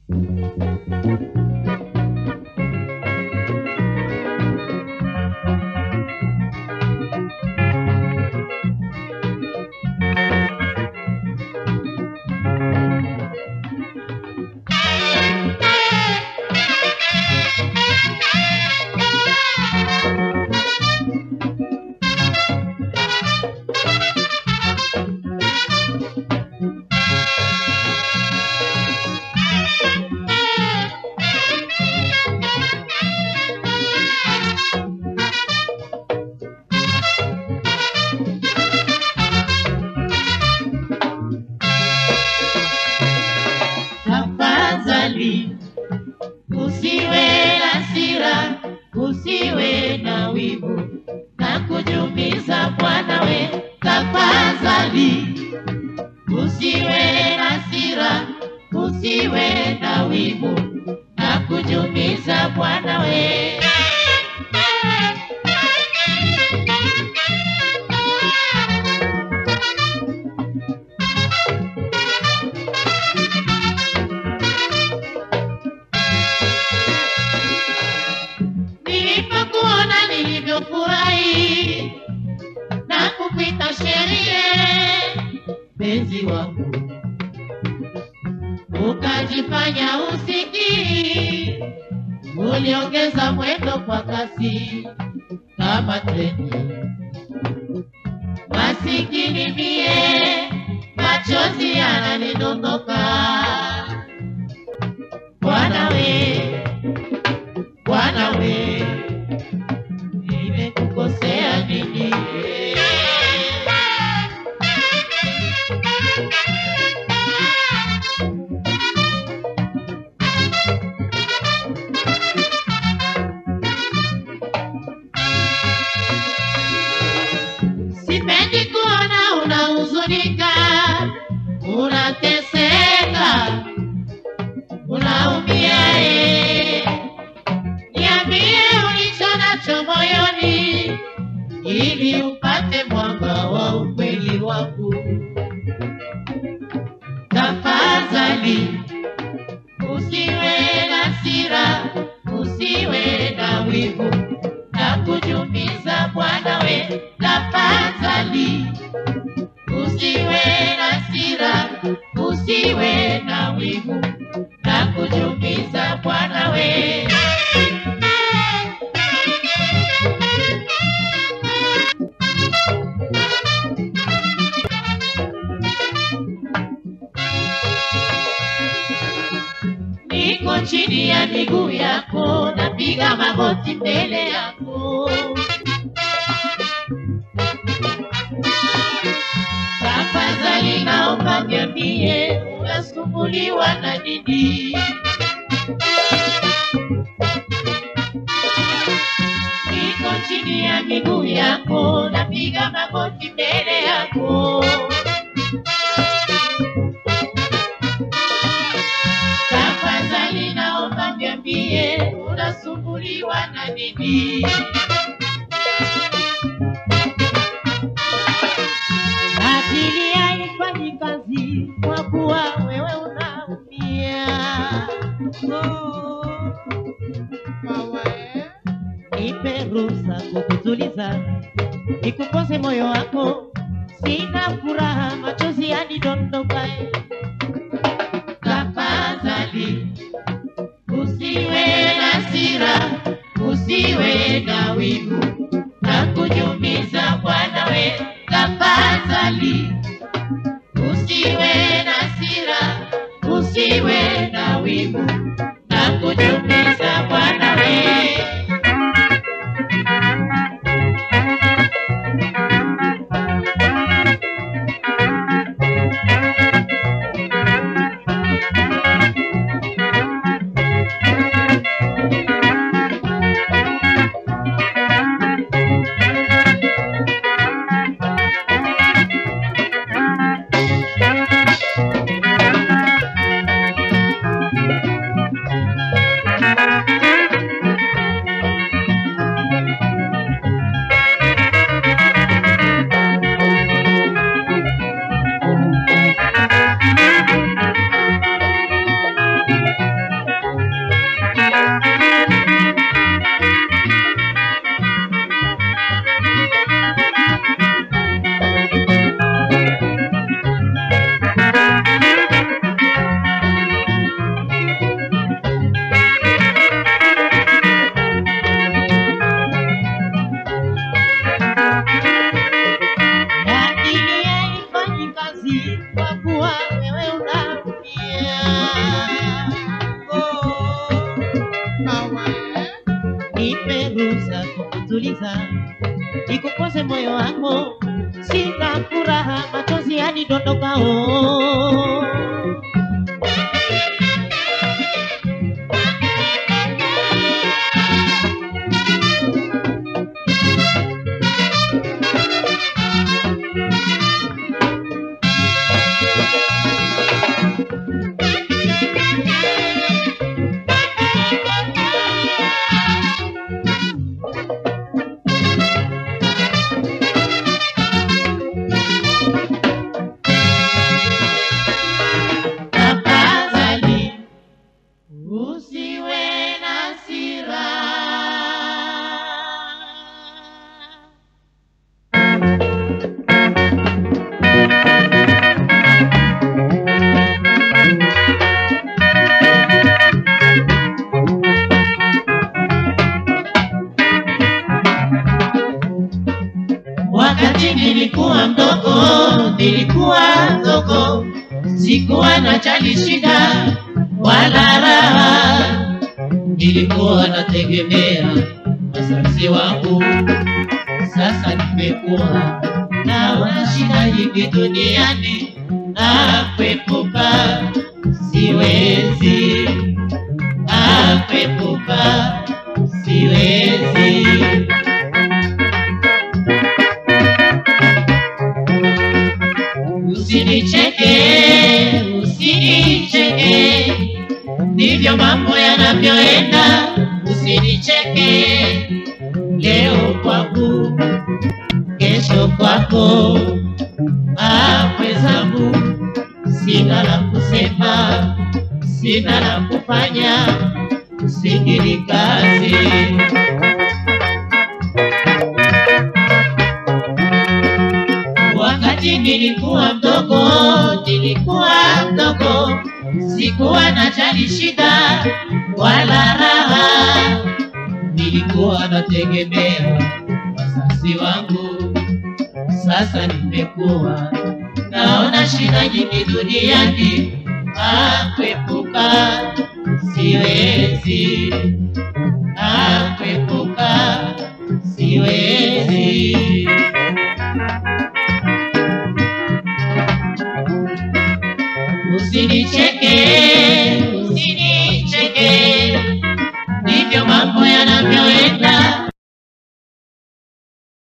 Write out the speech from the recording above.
Tafadhali usiwe na hasira, usiwe na wivu na kujumiza Bwana we. Tafadhali usiwe na hasira, usiwe na wivu na kujumiza Bwana we. Nilipokuona nilivyofurahi na kupita sheria, penzi wangu ukajifanya usikii, uliongeza mwendo kwa kasi kama treni. Masikini mie, machozi yananidondoka. Bwana we, Bwana we, nimekukosea nini? Sipendi kuona unahuzunika, unateseka, unaumia. eh. Niambie ulicho nacho moyoni, ili upate mwanga wa ukweli wangu. Tafadhali usiwe na hasira, usiwe na wivu na kujumiza Bwana we. Tafadhali usiwe na hasira, usiwe na wivu na kujumiza Bwana we. Niko chini ya miguu yako, napiga magoti mbele yako. Tafadhali naomba niambie, unasumbuliwa na nini? Niko chini ya miguu yako, napiga magoti mbele yako. Tafadhali naomba niambie, unasumbuliwa na nini? Akili haifanyi kazi kwa kuwa wewe unaumia. Oh, nipe ruhusa kukutuliza, nikupose moyo wako, sina furaha, machozi yanidondoka. Tafadhali usiwe na hasira, usiwe na wivu na kujumiza Bwana we. Tafadhali usiwe na hasira, usiwe na wivu na kujumiza Bwana we. sina furaha, machozi yanidondokao. Tafadhali usiwe na hasira. Wakati nilikuwa mdogo, nilikuwa mdogo, sikuwa na chali shida wala raha, nilikuwa nategemea wazazi wangu. Sasa nimekuwa naona shida nyingi duniani, na kuepuka siwezi, na kuepuka siwezi. Usinicheke, usinicheke, ndivyo mambo yanavyoenda. Usinicheke, leo kwangu, kesho kwako. Ah, mwenzangu, sina la kusema, sina la kufanya, usikili kazi. Wakati nilikuwa mdogo, nilikuwa mdogo, sikuwa na jali shida wala raha, nilikuwa nategemea wazazi wangu. Sasa nimekuwa naona shida nyingi duniani, ah, kuepuka siwezi, ah, kuepuka siwezi.